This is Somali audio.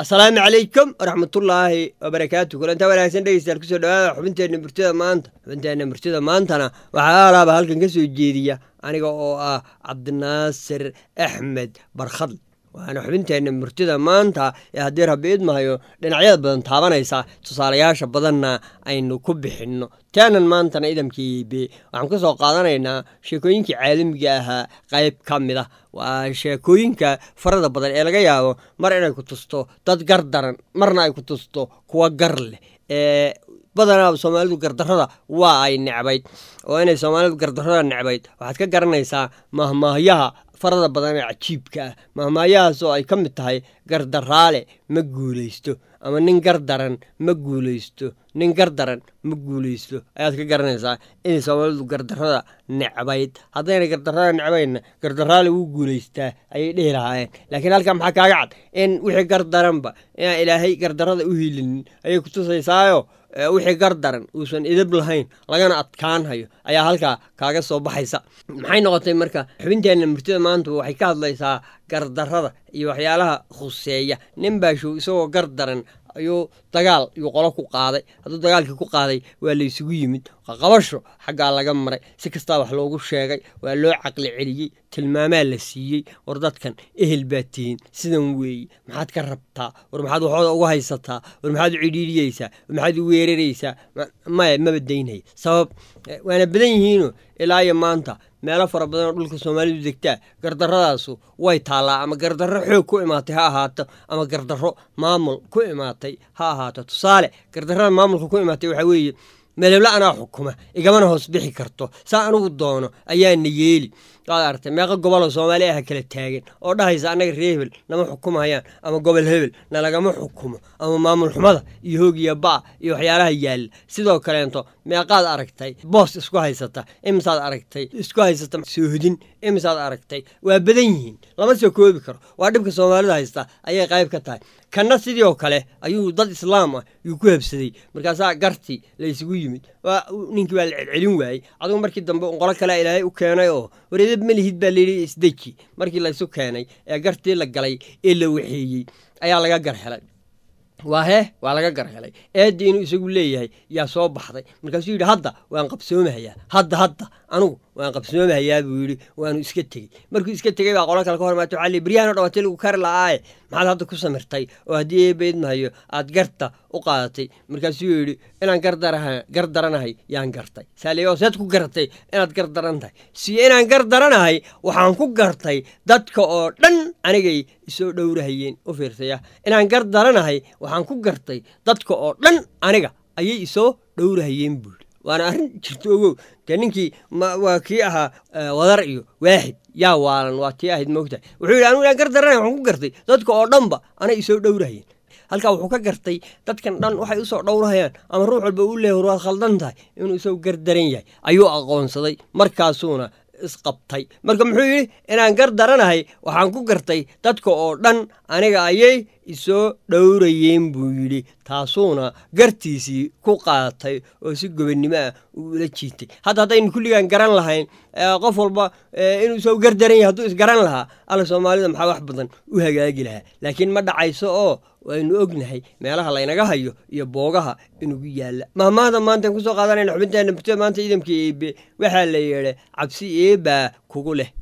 asalaamu calaykum waraxmatullaahi wabarakaatu kulanta wanaagsan dhegeystayaal kusoo dhawaada xubinteenna murtida maanta xubinteenna murtida maantana waxaa alaaba halkan ka soo jeediya aniga oo ah cabdinaasir axmed barkhadl waana xubinteenna murtida maanta ee haddii rabbi idmahayo dhinacyada badan taabanaysa tusaalayaasha badanna aynu ku bixinno taanan maantana idamkiibe waxaan ka soo qaadanaynaa sheekooyinkii caalamiga ahaa qayb ka mid ah waa sheekooyinka farada badan ee laga yaabo mar inay ku tusto dad gar daran marna ay ku tusto kuwa gar leh ee badanaa soomaalidu gardarrada waa ay necbayd oo inay soomaalidu gardarrada necbayd waxaad ka garanaysaa mahmaahyaha farada badan ee cajiibka ah mahmaahyahaas oo ay ka mid tahay gardaraale ma guulaysto ama nin gar daran ma guulaysto nin gar daran ma guulaysto ayaad ka garanaysaa inay soomaalidu gardarrada necbayd haddayna gardarrada necbaydna gardaraale wuu guulaystaa ayay dhihi lahaayeen laakiin halkan maxaa kaaga cad in wixii gar daranba inaan ilaahay gardarrada u hiilinin ayay kutusaysaayo wixii gar daran uusan idab lahayn lagana adkaanhayo ayaa halkaa kaaga soo baxaysa maxay noqotay marka xubinteenna murtida maanta waxay ka hadlaysaa gardarrada iyo waxyaalaha khuseeya nin baashow isagoo gar daran ayuu dagaal yuu qolo ku qaaday hadduu dagaalkii ku qaaday waa la ysugu yimid qabasho xaggaa laga maray si kastaa wax loogu sheegay waa loo caqli celiyey tilmaamaa la siiyey war dadkan ehel baad tihiin sidan weeye maxaad ka rabtaa war maxaad waxooda uga haysataa war maxaad u cidhiidhiyeysaa war maxaad u weeraraysaa maya maba daynaya sabab waana badan yihiinoo ilaa iyo maanta meelo fara badan oo dhulka soomaalidu degtaa gardarradaasu way taallaa ama gardarro xoog ku imaatay ha ahaato ama gardarro maamul ku imaatay ha ahaato tusaale gardarrada maamulka ku imaatay waxaa weeye meelebla anaa xukuma igamana hoos bixi karto saa anugu doono ayaana yeeli waad aragtay meeqa goboloo soomaali aha kala taagan oo dhahaysa annaga ree hebel nama xukumayaan ama gobol hebel nalagama xukumo ama maamul xumada iyo hoogiya ba iyo waxyaalaha yaalla sidoo kaleento meeqaad aragtay boos isku haysata imisaad aragtay isku haysata soohodin imisaad aragtay waa badan yihiin lama soo koobi karo waa dhibka soomaalida haysta ayay qayb ka tahay kanna sidii oo kale ayuu dad islaam ah yuu ku habsaday markaasaa gartii la ysugu yimid ninkii baa la celcelin waayey adigu markii dambe qolo kalea ilaahay u keenay oo wareedab melihid baa layidhi isdeji markii laysu keenay ee gartii la galay ee la waxeeyey ayaa laga gar helay waa hee waa laga gar helay eeddii inuu isagu leeyahay yaa soo baxday markaasuu yidhi hadda waan qabsoomahayaa hadda hadda anugu waan qabsoomahayaa buu yidhi waanu iska tegey markuu iska tegey baa qolo kale ka hormaatay waxaa lii baryahan o dhan waati lagu kari la'aaye maxaad hadda ku samirtay oo haddii eebaydmahayo aad garta u qaadatay markaasuu yidhi inaan gar daranahay yaan gartay saaliyo seed ku garatay inaad gar daran tahay siyo inaan gar daranahay waxaan ku gartay dadka oo dhan anigay isoo dhowrahayeen u fiirsaya inaan gar daranahay waxaan ku gartay dadka oo dhan aniga ayay isoo dhowrahayeen buuri waana arrin jirto ogow dee ninkii waa kii ahaa wadar iyo waaxid yaa waalan waa tii ahayd moogtahay wuxuu yidhi anugu inaan gar daranay waxaan ku gartay dadka oo dhanba anay isoo dhowrahayeen halkaa wuxuu ka gartay dadkan dhan waxay usoo dhowrahayaan ama ruux walba uu leeyahy waad khaldan tahay inuu isagu gar daran yahay ayuu aqoonsaday markaasuuna isqabtay marka muxuu yidhi inaan gar daranahay waxaan ku gartay dadka oo dhan aniga ayay isoo dhowrayeen buu yidhi taasuuna gartiisii ku qaadatay oo si gobonnimo ah uu ula jiitay hadda haddaynu kulligaan garan lahayn qof walba inuu isoo gar daran yahay hadduu isgaran lahaa alla soomaalida maxaa wax badan u hagaagi lahaa laakiin ma dhacayso oo waynu ognahay meelaha laynaga hayo iyo boogaha inugu yaalla mahmaahda maantaan kusoo qaadanayna xubinteena murtida maanta ciidamka eebe waxaa la yeedhay cabsi eebaa kugu leh